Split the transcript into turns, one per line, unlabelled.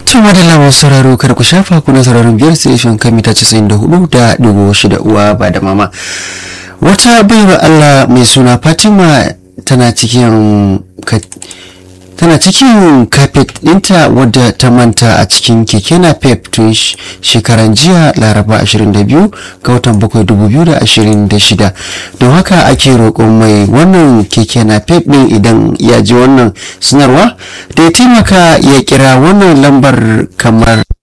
Tun madalla masu sauraro kar ku shafa kuna sauraron biyar station kan mita 94 da digo shida uwa ba da mama. Wata baiwa Allah mai suna Fatima tana cikin tana cikin kafet ɗinta wadda ta manta a cikin keke na pep tun shekaran jiya laraba 22 ga watan 7 2026 don haka ake roƙon mai wannan keke na pep ɗin idan ya ji wannan sanarwa da ya taimaka ya kira wannan lambar kamar